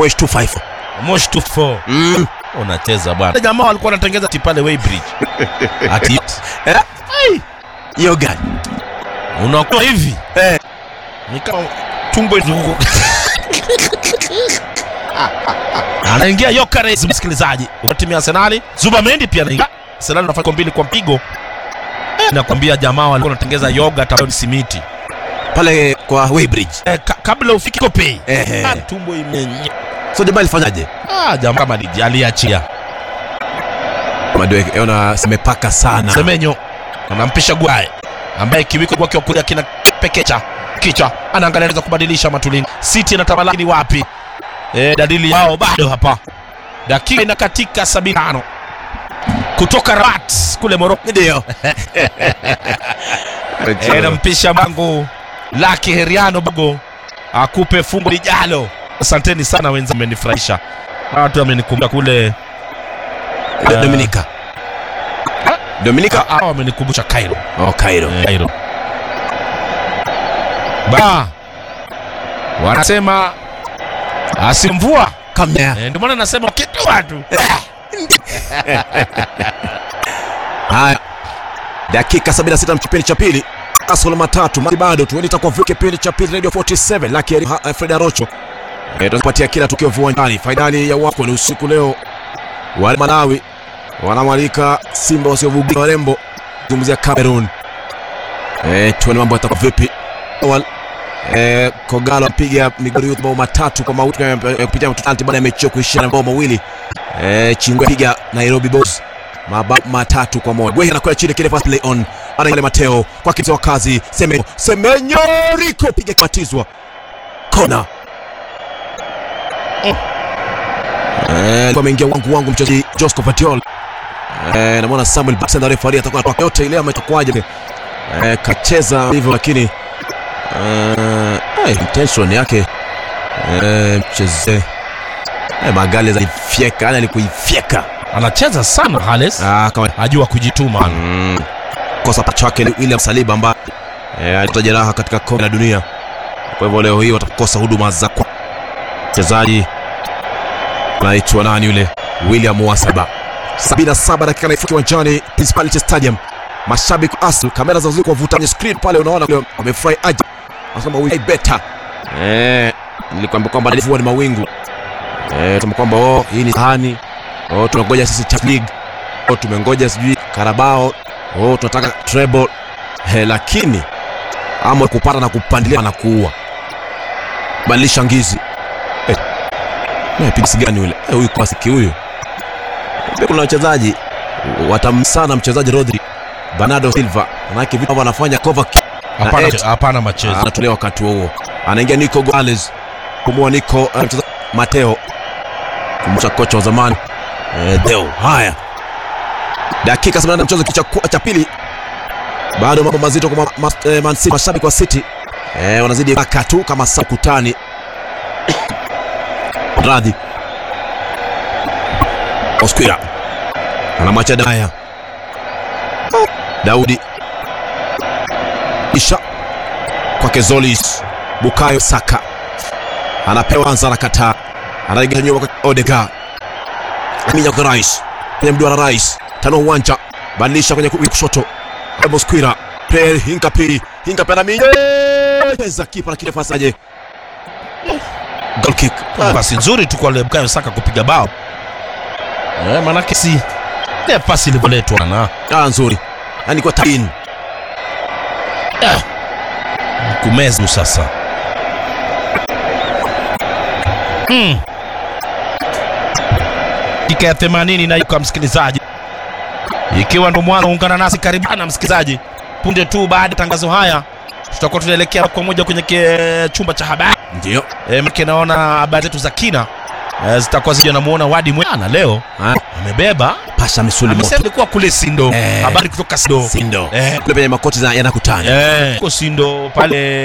Mwesh 25. Mosh 24 Mm. unacheza bwana. Jamaa walikuwa wanatengeza ati pale Weybridge. Ati Eh? Hiyo gani? unakuwa hivi Eh. ni kama tumbo izunguko. Anaingia Yokeres msikilizaji. Wa timu ya Arsenal, Zubamendi pia anaingia. Arsenal anafanya mbili kwa mpigo. Eh, Nakwambia jamaa walikuwa wanatengeza yoga taoni simiti. Pale kwa Weybridge. Eh, ka, kabla ufike Kopei. Ehe. Ah, tumbo imenye. So jamaa alifanyaje? Ah, jamaa kama ni aliachia. Madwe ona simepaka sana. Semenyo anampisha Gwae ambaye kiwiko kwake wa kulia kina pekecha kichwa, anaangalia anaweza kubadilisha matulini. City anatamalaki wapi? E, dalili yao bado hapa. Dakika inakatika 75 kutoka Rabat kule Morocco. Ndio. E, nampisha mangu Laki Heriano Bogo akupe fungo lijalo. Asanteni sana wenzangu, amenifurahisha. Watu wamenikumbuka kule Eh, Dominica. Dominica. ah, wamenikumbusha Cairo. Oh, Cairo. Eh, Cairo. Ba wanasema asimvua Kamnya. eh, ndio maana nasema kitu watu Haya. Dakika 76 kipindi cha pili. Kasolo matatu mali bado tu itakuwa vile kipindi cha pili Radio 47 Lucky Ha- Fred Arocho. Eh, tunapatia kila tukio viwanjani. Fainali ya wako ni usiku leo. Wale Malawi wanamwalika Simba wasiovugika warembo zungumzia Cameroon. Eh, tuone mambo yatakuwa vipi. Awal eh, Kogalo apiga Migori Youth mabao matatu kwa mauti eh, kupitia mtutanti baada ya mechi hiyo kuishia na mabao mawili. Eh, Chingwe piga Nairobi Boys mabao matatu kwa moja. Gwehi anakwenda chini kile fast play on. Ana ile Mateo kwa kitu wa kazi. Semenyo. Semenyo Rico piga kimatizwa. Kona. Eh, kwa ameingia wangu wangu mchezaji Josco Vadiol. Eh, namwona Samuel Baxter na referee atakuwa kwa yote ile ametakwaje. Eh, kacheza hivyo lakini eh, eh, intention yake eh, mcheze eh, Magales alifyeka, yani alikuifyeka. anacheza sana Hales Ah, kama ajua kujituma Mm. kosa pacha wake ni William Saliba ambaye eh, alipata jeraha katika kombe la dunia. Kwa hivyo leo hii watakosa huduma za kwa mchezaji anaitwa nani yule William Wasaba. 77 dakika naifuki uwanjani Principality Stadium. Mashabiki wa Arsenal kamera za kwa vuta kwenye screen pale, unaona leo wamefurahi aje. Wanasema we better. Eh, nilikwambia kwamba mvua ni mawingu. Eh, tumekuwa kwamba oh, hii ni sahani. Oh, tunangoja sisi Champions League. Oh, tumengoja sijui Carabao. Oh, tunataka treble. He, lakini ama kupata na kupandilia na kuua. Badilisha ngizi. Eh. Na pigisi gani yule? Eh, huyu kwa siki huyu. Pia kuna wachezaji watamsana mchezaji Rodri. Bernardo Silva. Manake vitu ambavyo anafanya Kovac hapana Ed. hapana machezo anatolewa wakati huo huo. Anaingia Nico Gonzalez. Kumua Nico eh, mchezaji Mateo. Kumbusha kocha wa zamani. Eh, Deo. Haya. Dakika 78 mchezo kicha cha pili. Bado mambo mazito kwa ma, ma, eh, Man City mashabiki wa City. Eh, wanazidi baka tu kama saa kutani. Radhi. Osquira. Anamwacha Daya. Daudi. Isha kwake Zolis. Bukayo Saka anapewa anza na kataa, anaingia nyuma kwa Odegaard, Aminya kwa Rice kwenye mduara Rice, tano uwanja, badilisha kwenye ku- kushoto, Mosquera Pierre Hinkapi, Hinkapi anaminya pesa kipa na kirefu asaje, goal kick. pasi nzuri tu kwa ile Bukayo Saka kupiga bao eh, manake si ile pasi ilivyoletwa na Ah, nzuri, yani kwa tain kumezu sasa mm. dakika ya 80 na yuka msikilizaji ikiwa ndo mwanzo ungana nasi karibana msikilizaji punde tu baada ya tangazo haya tutakuwa tunaelekea kwa moja kwenye ke- chumba cha habari ndio e, mke naona habari zetu za kina e, zitakuwa zija namuona wadi mwana leo Ah, amebeba pasha misuli amesema moto, ilikuwa kule sindo Eh. habari kutoka sindo sindo Eh. kule penye makoti za- yanakutana Eh, huko sindo pale